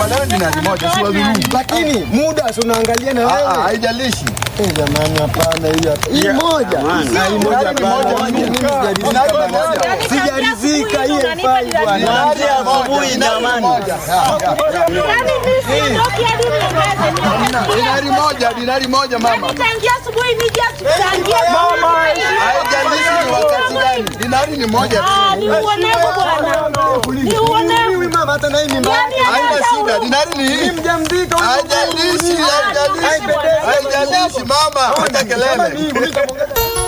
Tukubaliane dinari moja, si wadhulumu. Lakini muda si unaangalia na Ah, ah, wewe. Haijalishi. Eh, jamani hapana hiyo. hapa. Hii moja. Na hii moja Dinari moja, hapana. Mimi dinari sijaridhika moja. bwana. Sijaridhika hii haifai bwana. Dinari asubuhi jamani. Yaani mimi siondoki hadi mniongeze. Dinari moja, dinari moja mama. Tangia asubuhi nije tuchangie. Haijalishi ni wakati gani. Dinari ni moja tu. Ah, ni uonevu bwana. Ni uonevu. Huyu mama hata na hii mimba yake. Yaani Haina hata shida, huyu- dinari ni hii. Mjamzito huyu. Haijalishi, haijalishi. Haijalishi mama, acha kelele. Hii, huyu kamwongeza